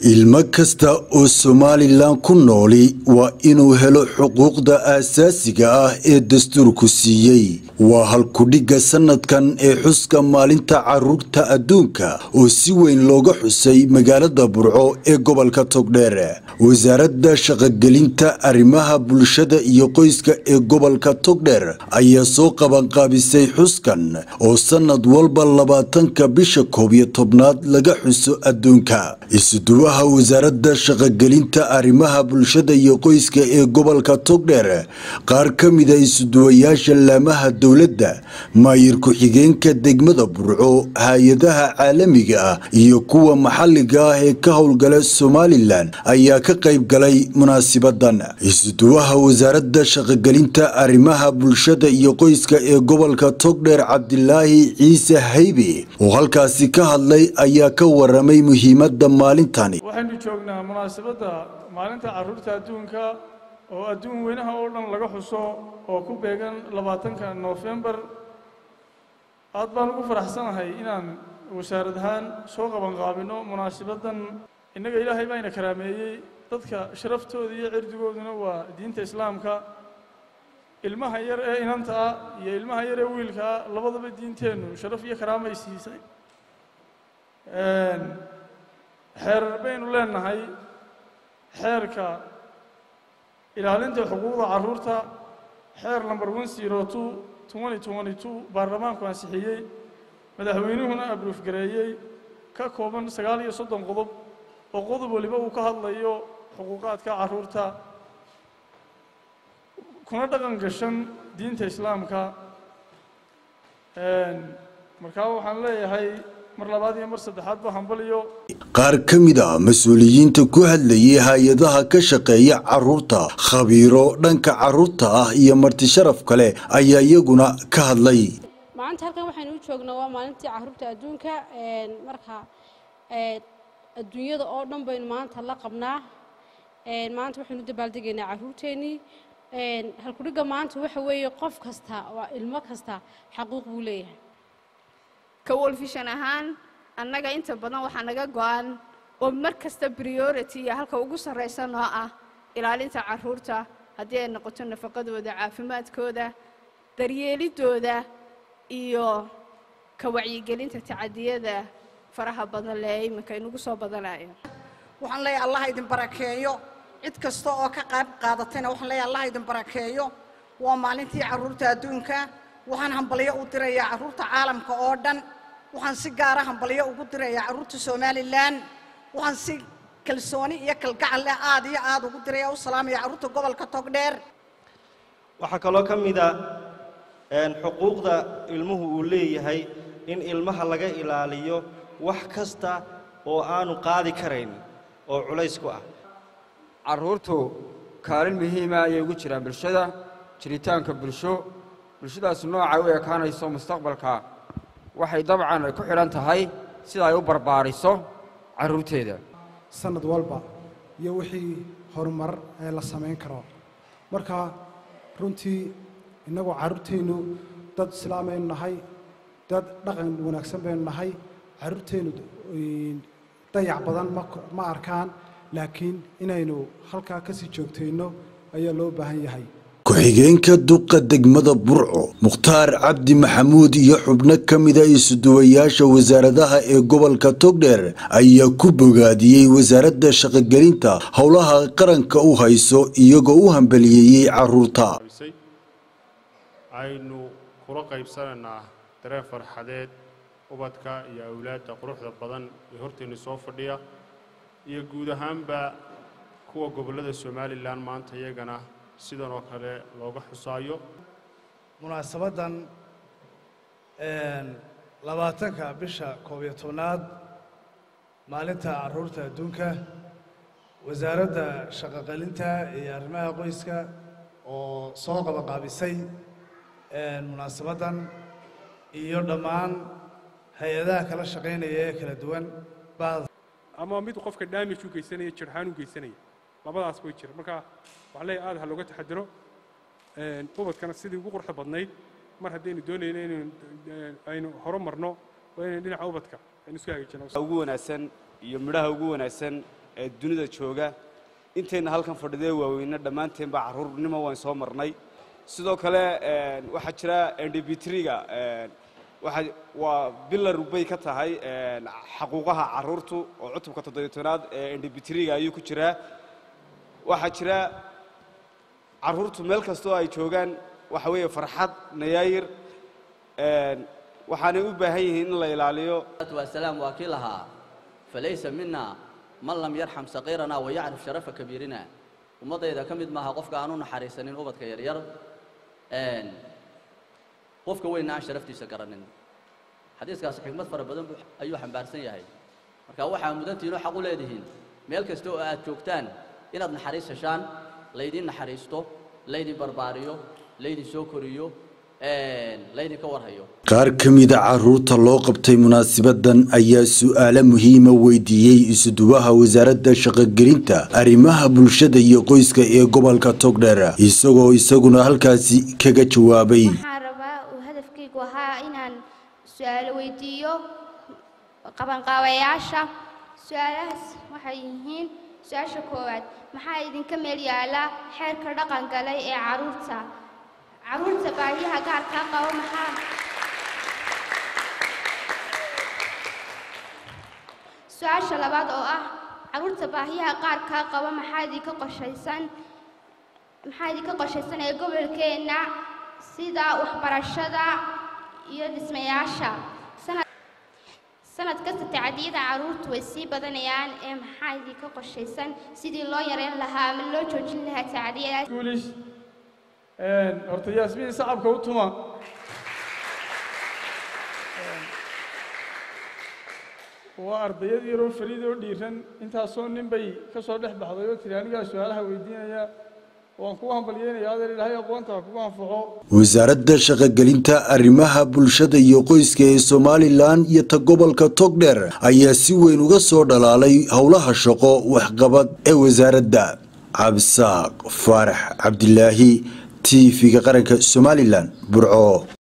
ilmo kasta oo somalilan ku nooli waa inuu helo xuquuqda aasaasiga ah ee dastuurku siiyey waa halkudhigga sanadkan ee xuska maalinta caruurta adduunka oo si weyn looga xusay magaalada burco ee gobolka togdheer wasaaradda shaqogelinta arrimaha bulshada iyo qoyska ee gobolka togdheer ayaa soo qabanqaabisay xuskan oo sanad walba labaatanka bisha koob iyo tobnaad laga xuso adduunka isuduwaha wasaaradda shaqogelinta arrimaha bulshada iyo qoyska ee gobolka togdheer qaar ka mida isuduwayaasha laamaha dowladda maayir ku-xigeenka degmada burco hay-adaha caalamiga ah iyo kuwa maxalliga ah ee ka howlgala somalilan ayaa ka qayb galay munaasibadan isuduwaha wasaaradda shaqogelinta arrimaha bulshada iyo qoyska ee gobolka togdheer cabdilaahi ciise haybe oo halkaasi ka hadlay ayaa ka waramay muhiimadda maalintani waxaynu joognaa munaasabadda maalinta caruurta adduunka oo adduun weynaha oo dhan laga xuso oo ku beegan labaatanka noofembar aad baan ugu faraxsanahay inaan wasaarad ahaan soo qabanqaabino munaasabaddan innaga ilaahay baa ina karaameeyey dadka sharaftooda iyo cirdigooduna waa diinta islaamka ilmaha yar ee inanta ah iyo ilmaha yar ee wiilka ah labadaba diinteennu sharaf iyo karaamay siisay xeerar baynu leenahay xeerka ilaalinta xuquuqda carruurta xeer number one zero two twenty twenty two baarlamaanku ansixiyey madaxweynuhuna abruuf gareeyey ka kooban sagaal iyo soddon qodob oo qodob waliba uu ka hadlayo xuquuqaadka carruurta kuna dhaqan gashan diinta islaamka markaa waxaan leeyahay mar labaad iyo mar saddexaad ba hambaliyo qaar ka mid a mas-uuliyiinta ku hadlayay hay-adaha ka shaqeeya caruurta khabiiro dhanka caruurta ah iyo marti sharaf kale ayaa iyaguna ka hadlay maanta halkan waxaynu u joognaa waa maalintii caruurta adduunka marka adduunyada oo dhan baynu maanta la qabnaa maanta waxaynu dabaaldegaynaa caruurteennii halkudhigga maanta waxa weeye qof kasta waa ilmo kasta xaquuq buu leeyahay ka wolfishan ahaan annaga inta badan waxaa naga go-an oo mar kasta priority iyo halka ugu sarraysa noo ah ilaalinta carruurta haddii ay noqoto nafaqadooda caafimaadkooda daryeelidooda iyo ka wacyigelinta tacadiyada faraha badan lee iminka inugu soo badanayo waxaan leeyahay allah idin barakeeyo cid kasta oo ka qayb qaadatayna waxaan leeyahay allah idin barakeeyo waa maalintii carruurta adduunka waxaan hambalyo u dirayaa carruurta caalamka oo dhan waxaan si gaara hambalyo ugu dirayaa carruurta somalilan waxaan si kalsooni iyo kalgacal leh aad iyo aad ugu diraya u salaamaya carruurta gobolka togdheer waxaa kaloo ka mid a xuquuqda ilmuhu uu leeyahay in ilmaha laga ilaaliyo wax kasta oo aanu qaadi karayn oo culays ku ah carruurtu kaalin muhiima ayay ugu jiraan bulshada jiritaanka bulsho bulshadaas noocay u ekaanayso mustaqbalka waxay dabcan ku xidhan tahay sida ay u barbaariso carruurteeda sanad walba iyo wixii horumar ee la samayn karo marka runtii innagoo carruurteennu dad islaamaynu nahay dad dhaqan wanaagsan baynu nahay carruurteennu dayac badan ma arkaan laakiin inaynu halkaa ka sii joogtayno ayaa loo baahan yahay ku-xigeenka duqa degmada burco mukhtaar cabdi maxamuud iyo xubno ka mida isuduwayaasha wasaaradaha ee gobolka togdheer ayaa ku bogaadiyey wasaaradda shaqogelinta howlaha qaranka u hayso iyagoo u hambaliyeeyey caruurta aynu kula qaybsanaynaa dareen farxadeed ubadka iyo awlaadda quruxda badan ee horteenna soo fadhiya iyo guud ahaanba kuwa gobollada somalilan maanta iyagana sidan oo kale looga xusaayo munaasabaddan labaatanka bisha koob iyo tobnaad maalinta carruurta adduunka wasaaradda shaqoqalinta iyo arrimaha qoyska oo soo qabanqaabisay munaasabaddan iyo dhammaan hay-adaha kala shaqaynaya ee kala duwan ama mid qofka damage u geysanaya jirxaan u geysanaya labadaas way jira marka waxaa leeyahay aad ha looga taxadiro ubadkana sidii ugu quruxda badnayd mar haddaynu doonayno inaynu aynu horo marno waa inaynu dhinaca ubadka aynu isku hagaajino ugu wanaagsan iyo midhaha ugu wanaagsan ee dunida jooga intayna halkan fadhidee waaweyne dhammaanteenba carruurnimo waan soo marnay sidoo kale waxaa jira n d b triga waxa waa bilar bay ka tahay xaquuqaha carruurtu oo cutubka toddobiyo-tobnaad ee n d b triga ayuu ku jiraa waxaa jira carruurtu meel kastoo ay joogaan waxa weeye farxad nayaayir waxaanay u baahan yihiin in la ilaaliyo wasalaam waa kii lahaa falaysa mina man lam yarxam saqiirana wayacrif sharafa kabiirina ummaddayda ka mid maaha qofka aan u naxariisanin ubadka yaryar qofka weynna aan sharaftiisa garanin xadiiskaasi xikmad fara badan buu ayuu xambaarsan yahay marka waxaa mudantihiin oo xaq u leedihiin meel kasta oo aad joogtaan inaad naxariis heshaan laydin naxariisto laydin barbaariyo laydin soo koriyo laydinka warhayo qaar ka mida caruurta loo qabtay munaasibadan ayaa su'aalo muhiima weydiiyey isuduwaha wasaaradda shaqogelinta arrimaha bulshada iyo qoyska ee gobolka togdheer isagoo isaguna halkaasi kaga jawaabay waxaan rabaa uu hadafkaygu ahaa inaan su-aalo weydiiyo qabanqaabayaasha su-aalahaas waxay yihiin su-aasha koowaad maxaa idinka meel yaala xeerka dhaqan galay ee caruurta caruurta baahiyaha gaarkaa qaba maxaa su-aasha labaad oo ah caruurta baahiyaha qaarkaa qaba maxaa idinka qorshaysan maxaa idinka qorshaysan ee gobolkeenna sida waxbarashada iyo dhismayaasha sanad sanad kasta tacadiyada caruurtu way sii badanayaan ee maxaa idinka qorshaysan sidii loo yareyn lahaa ama loo joojin lahaa tacadiyadaas guulish horta yaasmiin sacabka u tuma waa ardayad yaroo fariid oo dhiiran intaasoo nin bay ka soo dhex baxday oo tiri anigaa su-aalaha weydiinaya waan kugu hambalyeynayaa adeer ilaahay aqoonta ha kugu anfaco wasaaradda shaqogelinta arrimaha bulshada iyo qoyska ee somalilan iyo ta gobolka togdheer ayaa si weyn uga soo dhalaalay howlaha shaqo waxqabad ee wasaaradda cabsaaq faarax cabdilaahi t v-ga qaranka somalilan burco